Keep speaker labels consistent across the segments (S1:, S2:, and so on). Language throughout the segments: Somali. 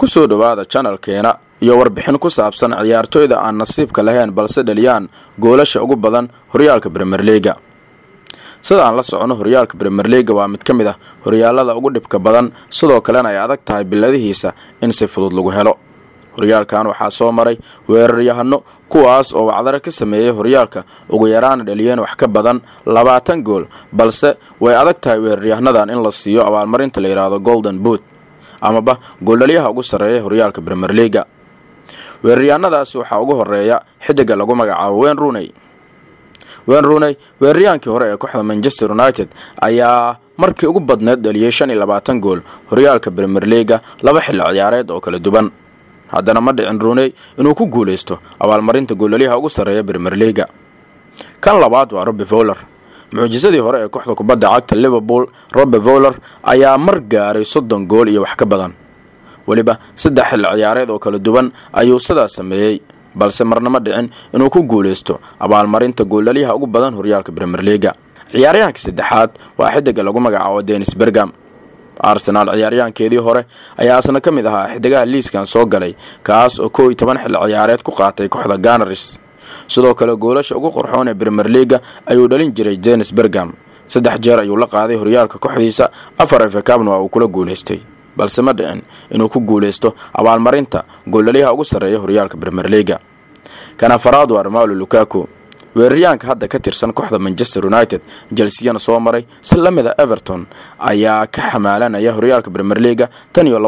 S1: kusoo dhowaada janalkeena iyo warbixin ku saabsan ciyaartooyda aan nasiibka lahayn balse dhaliyaan goolasha ugu badan horyaalka bremerliga sida aan la socono horyaalka bremerliga waa mid ka mid ah horyaalada ugu dhibka badan sidoo kalena ay adag tahay biladihiisa in si fudud lagu helo horyaalkan waxaa soo maray weeraryahano kuwaas oo wacdare ka sameeyey horyaalka ugu yaraana dhaliyeen wax ka badan labaatan gool balse way adag tahay weeraryahanadan in la siiyo abaalmarinta la yidhaahdo golden boot amaba gooldhaliyaha ugu sarreeya horyaalka bremerliga weeraryahanadaasi waxaa ugu horeeya xidiga lagu magacaabo wen runey wen runey weeraryahankii hore ee kooxda manchester united ayaa markii ugu badneed dhaliyey shan iyo labaatan gool horyaalka bremerliga laba xilli ciyaareed oo kala duwan haddana ma dhicin runey inuu ku guulaysto abaalmarinta gooldhaliyaha ugu sarreeya bremerliga kan labaad waa robi fowler mucjisadii hore ee kooxda kubadda cagta liverpool robe fowler ayaa mar gaaray soddon gool iyo wax ka badan weliba saddex xilli ciyaareed oo kala duwan ayuu sidaa sameeyey balse marna ma dhicin inuu ku guulaysto abaalmarinta gooldhaliyaha ugu badan horyaalka bremerliga ciyaaryahanka saddexaad waa xidiga lagu magacaabo denis bergam arsenaal ciyaaryahankeedii hore ayaa asna ka mid ahaa xidigaha liiskan soo galay kaas oo kow iyo toban xilli ciyaareed ku qaatay kooxda ganaris sidoo kale goolasha ugu qorxoon ee bremerliga ayuu dhalin jiray denis bergam saddex jeer ayuu la qaaday horyaalka kooxdiisa afar efekabna waa uu kula guulaystay balse ma dhicin inuu ku guulaysto abaalmarinta gooldhaliyaha ugu sarreeya horyaalka bremerliga kan afaraad waa romalo lukaku weeraryahanka hadda ka tirsan kooxda manchester united jelsiyana soo maray si la mida everton ayaa ka xamaalanaya horyaalka bremerliga tan iyo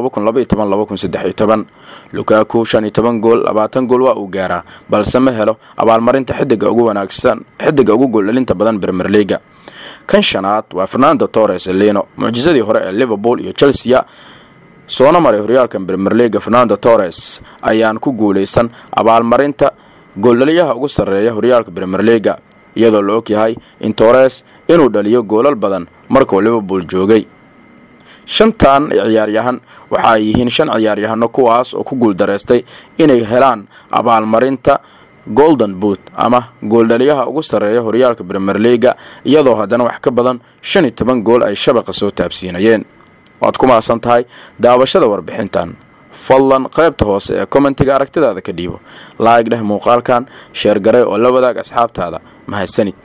S1: lukaku shan iyo toban gool labaatan gool waa uu gaaraa balse ma helo abaalmarinta xidiga ugu wanaagsan xidiga ugu gooldhalinta badan bremerliga kan shanaad waa fernando torres elino mucjisadii hore ee liverpool iyo chelsea soona maray horyaalka bremerliga fernando torres ayaan ku guulaysan abaalmarinta gooldhaliyaha ugu sarreeya horyaalka bremerliga iyadoo la og yahay in torres inuu dhaliyo goolal badan markuu liverpool joogay shantan ciyaaryahan waxa ay yihiin shan ciyaaryahano kuwaas oo ku guuldareystay inay helaan abaalmarinta golden boot ama gooldhaliyaha ugu sarreeya horyaalka bremerliga iyadoo haddana wax ka badan shan iyo toban gool ay shabaqa soo taabsiinayeen waad ku mahadsan tahay daawashada warbixintan fadlan qaybta hoose ee kommentiga aragtidaada ka dhiibo laayg dheh muuqaalkan sheergaray oo la wadaag asxaabtaada mahadsanid